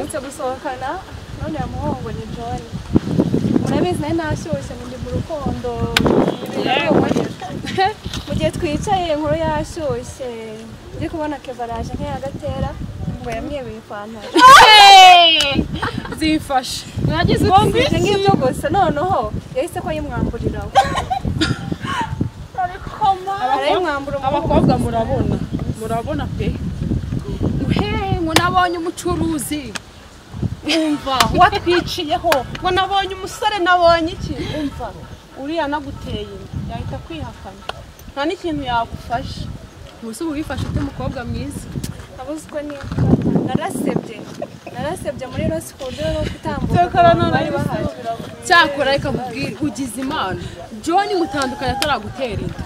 gusohokana none yamuhongo ngo ni john murabizi nayo nashyushye mu gihe mu rukundo mu gihe twicaye inkuru yashyushye ndi kubona keva araje nk'iyagatera ngo yamwibeye ipantaro zifashe mwagize bumvise nk'ibyo gusa noneho yahise ko yimwamburira we arayimwambura umuhungu abakobwa murabona murabona pe ngo nabonye umucuruzi umva watwiciyeho ngo nabonye umusore nabonye iki umva uriya naguteye inda yahita kwihakana nta n'ikintu yagufasha ubuse uba wifashe ute mukobwa mwiza nabuze uko nitwa narasebye narasebye muri rosi ku buryo bwo gutambuka Cyakora abantu bari none bahari cyakora reka mubwire ugize imana john mutandukanye ataragutera inda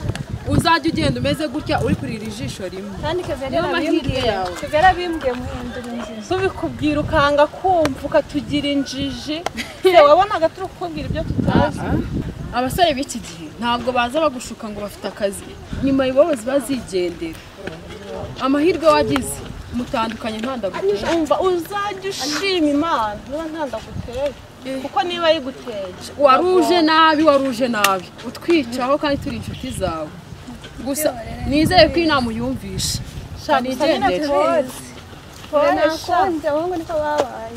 uzajya ugenda umeze gutya uri kurira ijisho rimwe kandi keva Niyo mahirwe yarabimbwiye yawe. keva yarabimbwiye muhindura inzira tubikubwira ukanga kumva ukatugira injiji se wabonaga turi kukubwira ibyo tutazi abasore b'iki gihe ntabwo baza bagushuka ngo bafite akazi ni mayibobozi bazigendera amahirwe wagize mutandukanye ntandagutera umva uzajya ushima imana niba ntandaguteye kuko niba ayiguteye wari uje nabi wari uje nabi utwicaho kandi turi inshuti zawe gusa nizere ko iyi nama uyumvisha Shaka Hari gusa nyine igendere. tubizi. pole Pole, sha. nakunze abahungu niko babaye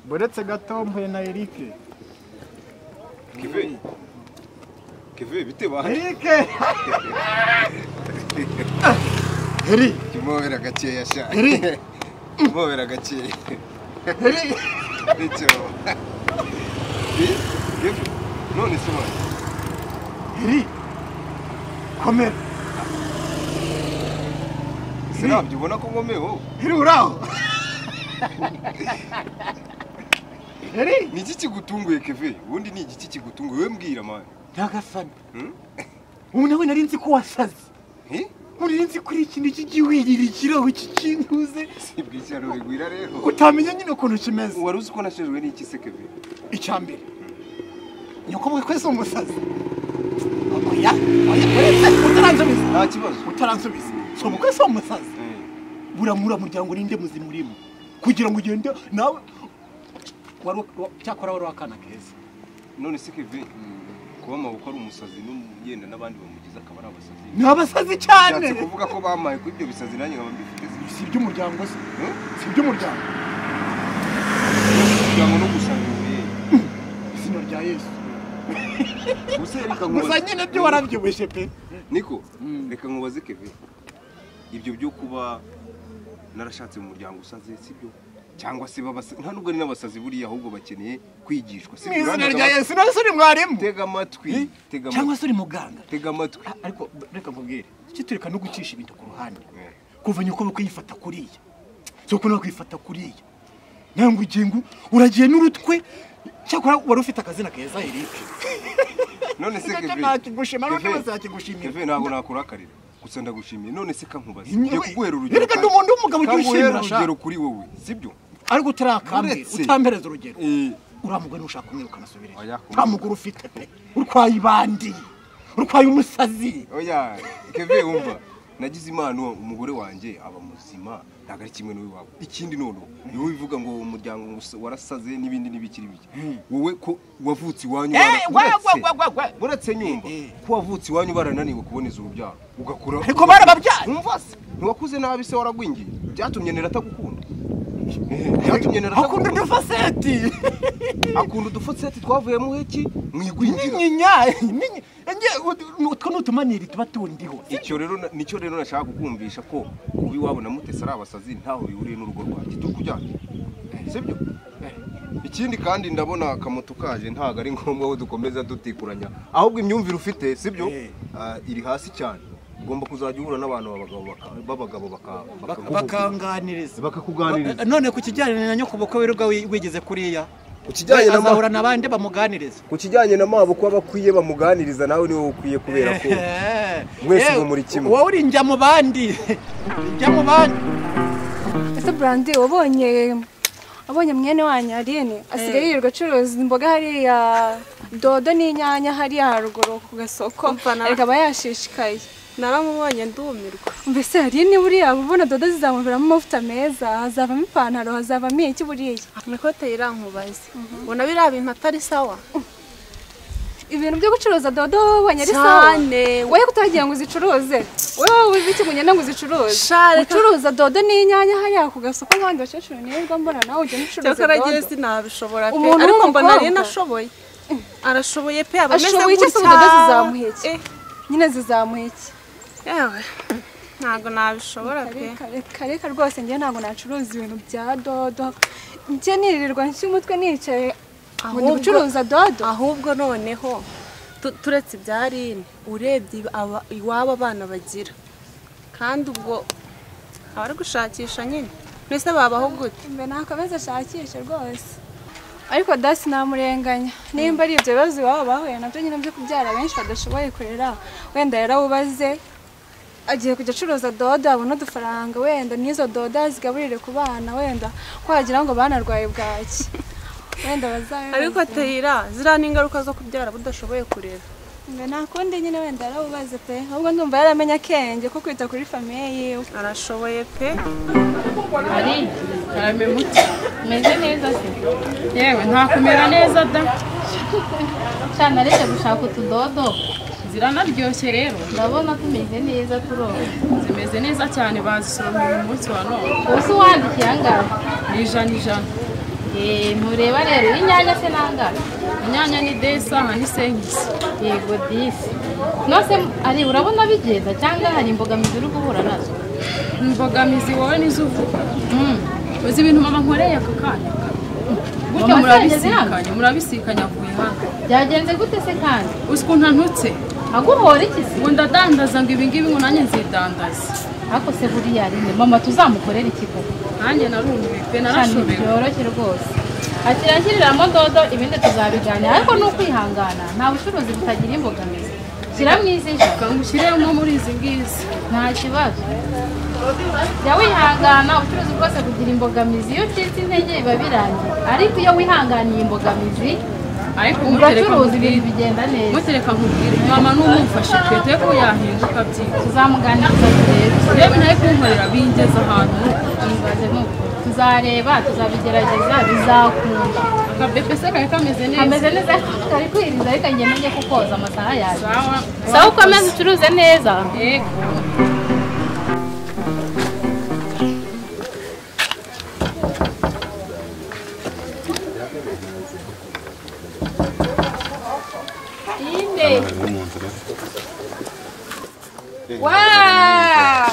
buretse gato mpuye na erike Kevin. Kevin bitewe aha erike heri kimobera gakeya sha Iri. kimobera gakeya heri nicyo Bi- Kevin, none se mwana heri komera sinabyo ubona ko nkomeho heri uraho heri ni iki kigutunguye Kevin ubundi ni igiki kigutunguye we mbwira mwana ntagasana Hmm? ubu nawe nari nzi ko wasaze Hi? nari nzi ko uri ikintu kijya wirira ikirahu kikintuze si bw'icyaro bigwira rero utamenya nyine ukuntu kimeze wari uzi ko nashejwe n'iki se Kevin icya mbere nyakubahwa twese umusazi oya oya uretse utaransubiza nta kibazo utaransubiza si umukozi w'umusazi Eh, buramura muryango ninde muzima urimo kugira ngo ugende nawe wari wa- cyakora wari wakana keza none se Kevin kuba amaboko ari umusazi n'umu- yenda n'abandi bamugize akaba ari abasazi ni abasazi cyane bishatse kuvuga ko bamaye kuri ibyo bisazi nanjye nkaba mbifite se. si iby'umuryango se Hmm? si iby'umuryango kugira ngo no gusanga izina rya yesu gusa gusa reka nkubaze nyine byo warabyibushye pe niko reka nkubaze kevin ibyo byo kuba narashatse mu muryango usaze sibyo cyangwa se babasa- nta nubwo ari n'abasazi buriya ahubwo bakeneye kwigishwa mu sibyo izina Urandagaba- rya yesu nase uri mwarimu tega amatwi tega amatwi cyangwa se uri muganga tega amatwi A- ariko b- reka nkubwire icyo tureka no gucisha ibintu ku ruhande Eh, kuva nyoko bakayifata kuriya so kuno kwifata kuriya nangwe ugingo uragiye n'urutwe cyakora wari ufite akazina keza Eric none se Icyo kevin nakigushima none Kevin, bazakigushimira kevin ntabwo nakurakarira gusa ndagushimiye none se ka nkubaze Yewe, njya kuguhera urugero reka kandi- n'ubundi umugabo ujye kandi uhere ushimira, sha. urugero kuri wowe sibyo ariko utarakambira Uretse- utampereza urugero Eh, uriya mugore nushaka umwiruka anasubireyo Oya, nta mugore ufite pe urwaye ibandi urwaye umusazi oya keve wumva nagize impano umugore wanjye aba muzima ntabwo ari kimwe n'iwabo ikindi noneho ni wowe ivuga ngo umuryango wus- warasaze n'ibindi n'ibikiri bike wowe ko wavutse iwanyu bara- uretse- uretse nyumva Eh, eh. ko wavutse iwanyu barananiwe kuboneza urubyaro ugakura ariko barababyara wumva se ntiwakuze nabi se waragwingiye byatumye nera atagukunda Eh, byatumye nera akunda atagukunda udufaseti akunda udufotseti twavuyemo heki mu igwingira n'inyinya n'inyi- nge- ut- utwo ni utumaniri tuba tundiho icyo rero na- nicyo rero nashaka kukumvisha ko kuba iwabo na mutesi ari abasazi ntaho bihuriye n'urugo rwanjye turi kujyana sibyo ikindi kandi ndabona akamoto kaje ntabwo ari ngombwa ko dukomeza dutikuranya ahubwo imyumvire ufite sibyo Eh. Ah, iri hasi cyane ugomba kuzajya uhura n'abantu b'abagabo baka- b'abagabo baka- Bak- bakaguhugura, bakanganiriza bakakuganiriza none ku kijyanye na nyokoboko wirirwa wi- wigeze kuriya ku kijyanye na azahura ma- n'abandi bamuganiriza ku kijyanye na mabo ko abakwiye bamuganiriza nawe niwe ukwiye kubera ko Mwese ubu muri kimwe. wowe uri njya mu bandi njya mu bandi ese burandi wabonye wabonye mwene wanyu ariyene asigaye yirirwa acuruza imboga hariya dodo n'inyanya hariya haruguru ku gasoko Umva na- ariko aba yashishikaye naramubonye ndumirwa mbese hari niba uriya ubona dodo zizamuviramo amavuta meza hazavamo ipantaro hazavamo iki buriya imikote yirankubaze ubona biriya bintu atari sawa ibintu byo gucuruza dodo wabonye ari sawa cyane wowe kutagira ngo uzicuruze wowe uzi iki ngo ugende ngo uzicuruze Sha, reka- ucuruza dodo n'inyanya hariya ku gasoko nk'abandi bakecuru nirirwa mbona nawe ugenda ucuruza cyakaragiye dodo sinabishobora pe Umuntu ariko mbona w'umukobwa. nari nashoboye arashoboye pe aba ameze Ashoboye iki se gutya. ubudodo zizamuha iki? Eh, nyine zizamuye iki yewe ntabwo nabishobora pe Reka, reka reka rwose njye ntabwo nacuruza ibintu bya dodo njye nirirwa nshyira umutwe nicaye ngo ndi Ahubwo- gucuruza dodo ahubwo noneho tu- turetse ibya rine urebye aba- iwabo abana bagira kandi ubwo abari gushakisha nyine mbese babaho gute mbe ntakomeze ashakishe rwose ariko dasi namurenganya nimba ari ibyo bibazo iwabo bahuye nabyo nyine byo kubyara benshi badashoboye kurera wenda yarawubaze agiye kujya acuruza dodo abona udufaranga wenda n'izo dodo azigaburire ku bana wenda ko wagira ngo banarwaye bwaki wenda bazabe ariko ateyira ziriya ni ingaruka zo kubyara budashoboye kurera mbe nakundi nyine wenda yarawubaze pe ahubwo ndumva yaramenye akenge ko kwita kuri famiye yiwe arashoboye pe ari karame muto umeze neza se yewe ntakumera neza da Cyane aretse gushaka utudodo ziranaryoshye rero ndabona tumeze neza turoba zimeze neza cyane bazisoromeye uyu munsi wa none ubuse uwandikiye angahe ni ijana ijana eee mureba rero inyanya se nangahe inyanya ni desaha n'isengizi yego disi nose ari urabona bigenda cyangwa hari imbogamizi uri guhura nazo imbogamizi wowe nizo uvuga Mm. uzi ibintu mama nkoreye aka kanya gutya Mama yageze murabisikanye murabisikanye avuye hano byagenze gute se kandi uzi ukuntu antutse aguhora iki se ngo ndadandaza ngo ibingibi ngo nanjye nzidandaza ariko se buriya rine mama tuzamukorera iki koko nanjye narumiwe pe cyane narashobewe byoroshye rwose akira nshyiriramo dodo ibindi tuzabiganira ariko ni ukwihangana nta bucuruzi butagira imbogamizi shyiramo izi nshya ngo ushyiremo muri izi ngizi nta kibazo jya wihangana ubucuruzi bwose bugira imbogamizi iyo ucitse intege biba birangiye ariko iyo wihanganiye imbogamizi ariko mutereka uracuruza ibintu nkubwire bigenda neza mutereka nkubwire mama n'umufashe pe dore ko yahinduka byihuse tuzamuganiriza turebe yewe nawe kunkorera bingeze ahantu tubibaze n'ukuri tuzareba tuzabigerageza bizakunda akabebe se kari kameze neza kameze neza kari kwiriza ariko njye menye ko koza amasaha yaje sawa sawa ukomeze ucuruze neza yego inde waa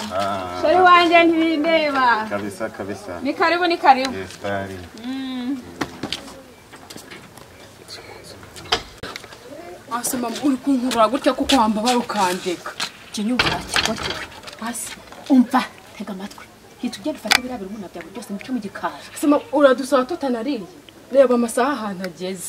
shori wanjye ntibindeba Kabisa kabisa. ni karibu ni karibu Estari. hasi mama uri kunkurura gutya kuko wambabara ukandeka jya unyumva wakigotewe hasi umva tega amatwi hita ujya dufate biriya birumuna byawe byose muce mu gikari hasi mama uradusaba tutanariye reba amasaha ahantu ageze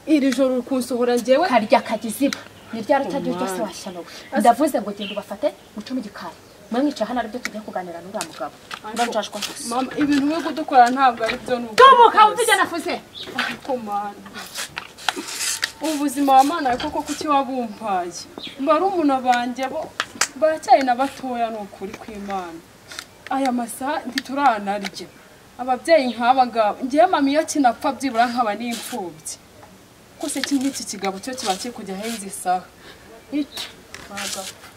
iri joro uri kunsohora njyewe karya kagiziba ni ryari utaryo ryose washya wowe ndavuze ngo genda ubafate muce mu gikari mwamwicaye hano aribyo tugiye kuganira n'uriya mugabo ndacashwa gusa mama ibintu we kudukora ntabwo ari byo n'ubwo tumuka utujya nafuze ariko mana ubu buzima wa mana koko kuki wabumpaye barumuna banjye bo baracyari na batoya ni ukuri kw'imana aya masaha ntituranarya ababyeyi nk'aba ngaba ngewe mama iyo kinapfa byibura nkaba n'imfubyi ko se iki ngiki kigabo cyo kiba kiri kujya ahenze isaha iki wagapfa